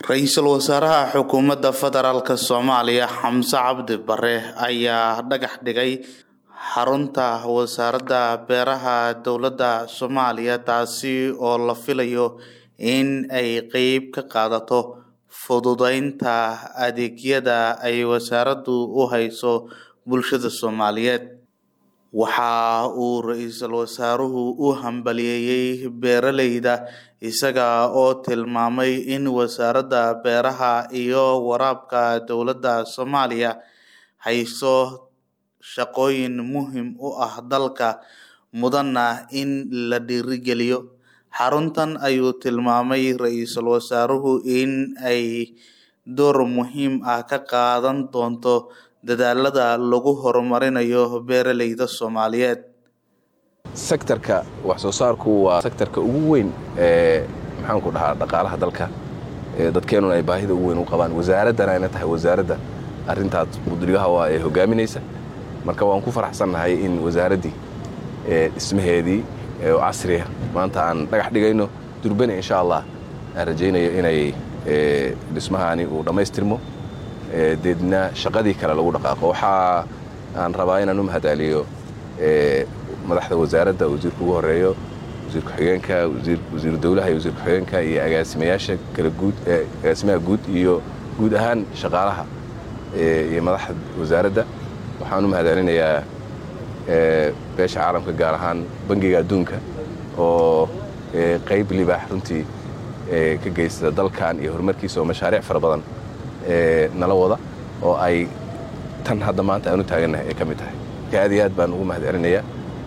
ra-iisul wasaaraha xukuumadda federaalk soomaaliya xamse cabdi bare ayaa dhagax dhigay xarunta wasaaradda beeraha dowladda soomaaliya taasi oo la filayo in ay qeyb ka qaadato fududeynta adeegyada ay wasaaraddu u hayso bulshada soomaaliyeed waxa uu ra-iisul wasaaruhu u hambaliyeeyey beeraleyda isaga oo tilmaamay in wasaaradda beeraha iyo waraabka dowladda soomaaliya hayso shaqooyin muhiim u ah dalka mudana in la dhiirigeliyo xaruntan ayuu tilmaamay ra-iisul wasaaruhu in ay door muhiim ah ka qaadan doonto dadaalada lagu horumarinayo beeraleyda soomaaliyeed sektarka wax soo saarku waa sektarka ugu weyn ee maxaanku dhahaa dhaqaalaha dalka dadkeenuna ay baahida ugu weyn u qabaan wasaaraddana ayna tahay wasaaradda arrintaas mudrigaha waa ee hogaaminaysa marka waan ku faraxsannahay in wasaaraddii dhismaheedii oo casriya maanta aan dhagax dhigayno durbane insha allah aan rajaynayo inay dhismahani uu dhammaystirmo deedna shaqadii kale lagu dhaqaaqo waxaa aan rabaa inaan u mahadaaliyo madaxda wasaaradda wasiirka ugu horeeyo wasiir ku-xigeenka wasiiru dowlaha iyo wasiir ku-xigeenka iyo agaasimayaasha kala guud agaasimaha guud iyo guud ahaan shaqaalaha iyo madaxda wasaaradda waxaan u mahadaalinayaa beesha caalamka gaar ahaan bangiga adduunka oo qayb libaax runtii ka geysta dalkan iyo horumarkiisa oo mashaariic fara badan nala wada oo ay tan hadda maanta aan u taagannahay ay ka mid tahay marka aad iyo aad baan ugu mahad celinayaa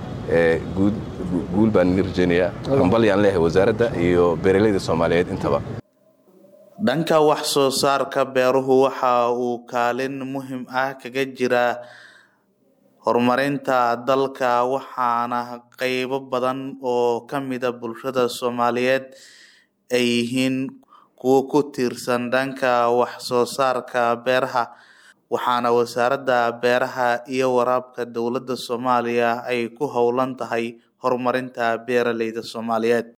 guul baan idin rajaynayaa hambalyaan leeyahay wasaaradda iyo beeraleyda soomaaliyeed intaba dhanka wax soo saarka beeruhu waxa uu kaalin muhiim ah kaga jiraa horumarinta dalka waxaana qeybo badan oo ka mida bulshada soomaaliyeed ay yihiin kuwo ku tiirsan dhanka wax soo saarka beeraha waxaana wasaaradda beeraha iyo waraabka dowladda soomaaliya ay ku howlan tahay horumarinta beeraleyda soomaaliyeed